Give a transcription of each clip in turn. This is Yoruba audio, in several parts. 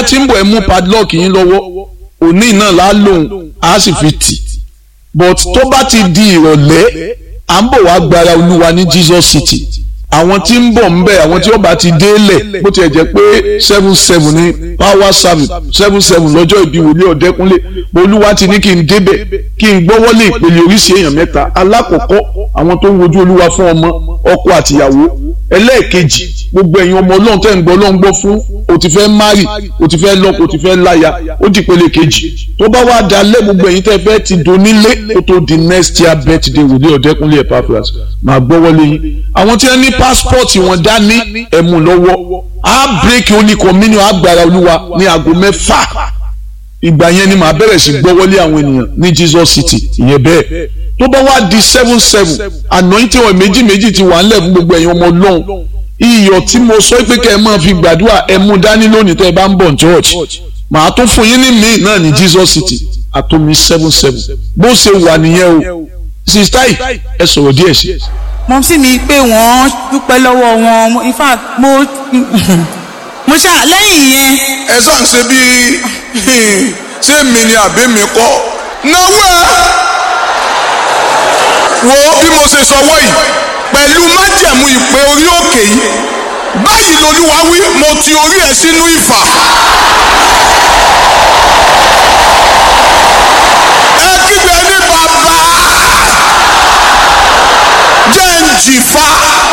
bá ti ń bọ̀ ẹ mú padlock yín lọ́wọ́ òní náà lá lòun á sì fi tì but tó bá ti di ìrọ̀lẹ́ à ń bọ̀ wá gbára olúwa ní Jesus City àwọn tí ń bọ̀ ń bẹ̀ àwọn tí ó bá ti délẹ̀ bó tiẹ̀ jẹ́ pé seven seven ní power service seven seven lọ́jọ́ ìbí wòlé ọ̀dẹ́kúnlé olúwa ti ní kí n débẹ̀ kí n gbọ́wọ́lé ìpele oríṣi èèyàn mẹ́ta alákọ̀ọ́kọ́ àwọn tó ń wojú olúwa fún ọmọ ọkọ àtìyàwó ẹlẹ́ẹ̀kejì gbogbo ẹ̀yin ọmọ ọlọ́run tẹ́ ń gbọ́ ọlọ́run gbọ́ fún o ti fẹ́ mari o ti fẹ́ lọ́kọ o ti fẹ́ láya ó di ìpele kejì tó bá wá dalẹ̀ gbogbo ẹ̀yin tẹ́ fẹ́ ti donílé kó tó di next year birthday wòlé ọ̀dẹ́kúnlé Epaphras máa gbọ́wọ́lé yín àwọn tí wọ́n ní passport wọn dání ẹ̀mú lọ́wọ́ á bírèkì oní communion agbára olúwa ní aago mẹ́fà ìgbà yẹn ni màá bẹ̀rẹ̀ sí gbọ́wọ́lé àwọn ènìyàn ní Jesus City ìyẹn bẹ́ẹ̀ tó bá wá di seven seven anointing oil méjì méjì ti wà ńlẹ̀ fún gbogbo ẹ̀yin ọmọ ọlọ́run iyọ̀ tí mo sọ pé kẹ́ ẹ máa fi gbàdúrà ẹ mú dání lónìí tẹ́ ẹ bá ń bọ̀ church màá tún fún yín ní míì náà ní Jesus City àtomi seven seven bó ṣe wà nìyẹn o sista yìí ẹ sọ̀rọ̀ díẹ̀ sí. mo sì ní pé wọ́n dúpẹ́ lọ́wọ́ wọn in fact mo mo ṣá lẹ́yìn yẹn ẹ sàn ṣe bí ṣé mi ni àbí mi kọ́ náwó ẹ wo bí mo ṣe sọwọ́ yìí pẹ̀lú májẹ̀mú ìpè orí òkè yìí báyìí lolúwa wí mo ti orí ẹ sínú ìfà. ẹ kígbe ní bàbá jẹ́ ń jìfà.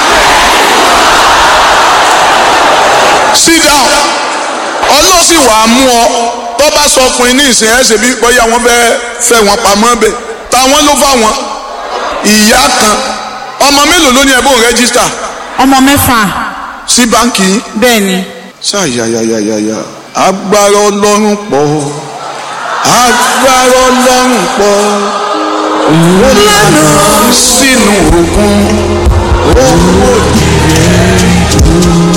sit down ọlọ́run sì wàá mú ọ tó bá sọ ọkùnrin ní ìsìn ẹ̀ ṣe bí bóyá wọ́n fẹ́ fẹ́ wọn pamọ́ bẹ̀ táwọn ló fà wọn ìyá kan ọmọ mélòó ló ní ẹ̀bùn rẹ́gísítà ọmọ mẹ́fà sí báńkì yín bẹ́ẹ̀ ni ṣàyàyàyàyà agbára ọlọ́run pọ̀ agbára ọlọ́run pọ̀ ó lànà sínú òkun ó wò ní